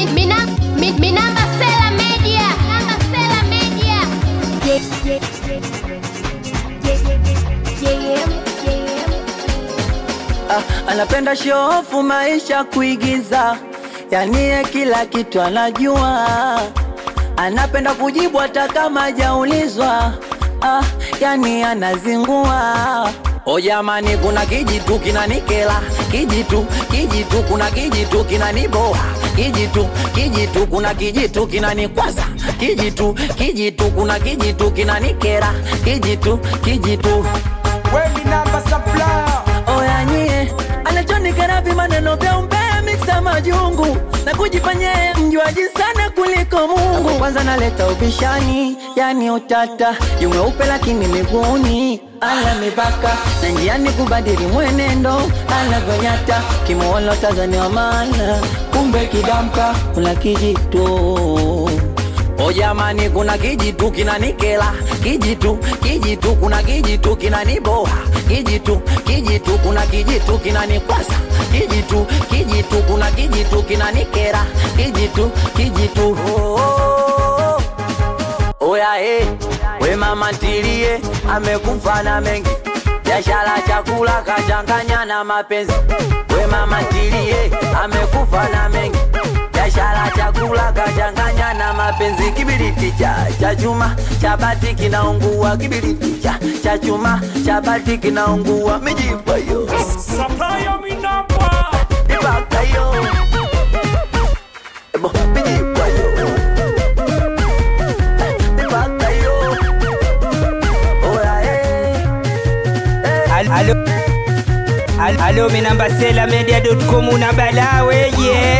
Mina, mi, Minamba Sela Media. Minamba Sela Media. Ah, anapenda shofu maisha kuigiza, yani ye kila kitu anajua, anapenda kujibu hata kama hajaulizwa. Ah, yani anazingua. O jamani, kuna kijitu kinanikela, kijitu kijitu, kuna kijitu kinaniboa, kijitu kijitu, kuna kijitu kinanikwaza, kijitu kijitu, kuna kijitu kinanikera, kijitu kijitu Weni namba supplier Oya nyie, anachonikera maneno vya umbea miksa majungu na kujifanya yeye mjuaji sana kuliko Mungu. Kwanza naleta ubishani, yani utata, yumeupe lakini miguuni ana mipaka na njiani kubadili mwenendo anavyonyata, kimuona Tanzania maana kumbe kidamka kuna kijitu O jamani, kuna kijitu kinanikela, kijitu kijitu, kuna kijitu kinaniboa, kijitu kijitu, kuna kijitu kinanikwasa, kijitu kijitu, kuna kijitu kinanikera, kijitu kijitu. Oh, oh, oh. Oya eh, we mama ntilie, amekufa na mengi biashara, chakula kachanganya na mapenzi. We mama ntilie, amekufa na mengi biashara, chakula kachanganya na mapenzi. Kibiriti cha cha chuma cha bati kinaungua, kibiriti cha cha chuma cha bati kinaungua, mijipa yo Supplier mi namba ibaka yo Ebo, mijipa yo ibaka yo Oya eh Al- Alo, Al- alo minamba sela media.com una balawe yeah.